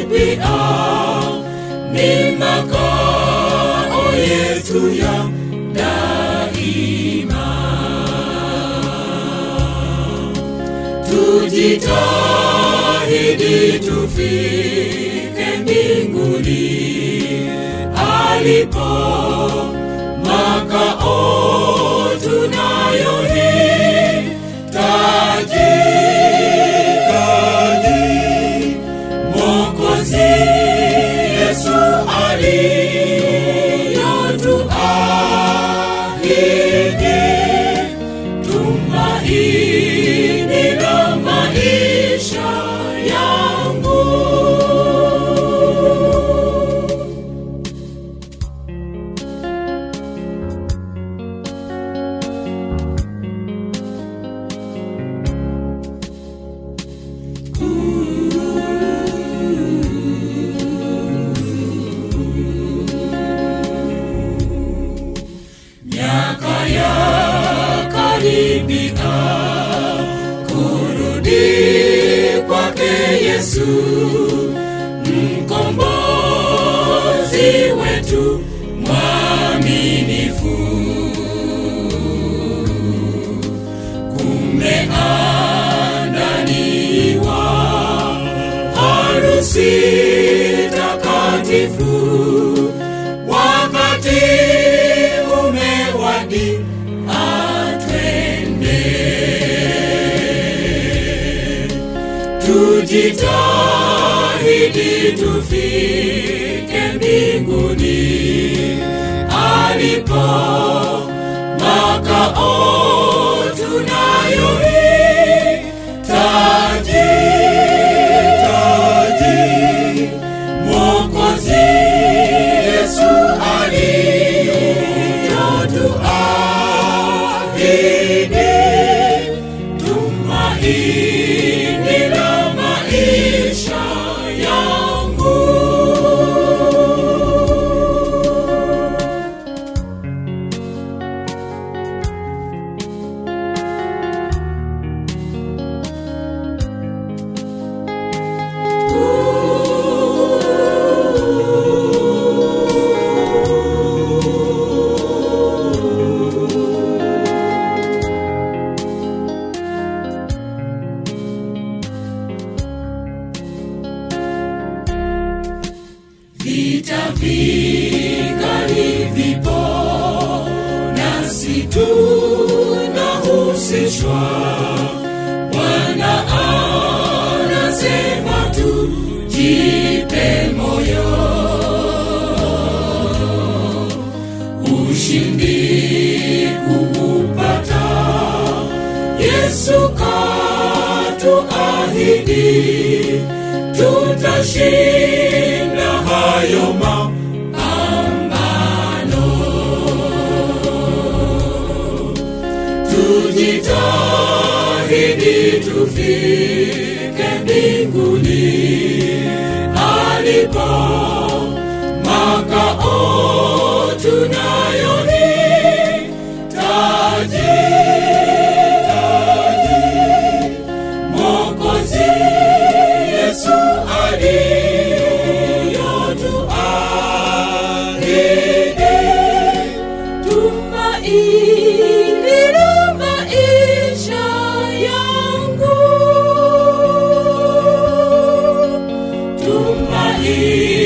karibia, ni makao yetu ya daima. Tujitahidi tufike mbinguni alipo makao tunayohitaji taji Mwokozi Yesu aliyotuahidi tumaini la maisha yangu. miaka ya karibia kurudi kwake Yesu mkombozi wetu mwaminifu. Kumeandaliwa harusi takatifu wakati umewadi atwende tujitahidi tufike mbinguni alipo makao tunayohitaji taji Mwokozi Yesu aliyotuahidi tumaini la maisha yangu. vita vikali vipo nasi tunahusishwa bwana anasema tujipe moyo ushindi kuupata yesu katuahidi tutashinda hayo mapambano. Tujitahidi tufike mbinguni alipo makao tunayohitaji taji Mwokozi Yesu aliyotuahidi tumaini la maisha yangu tumaini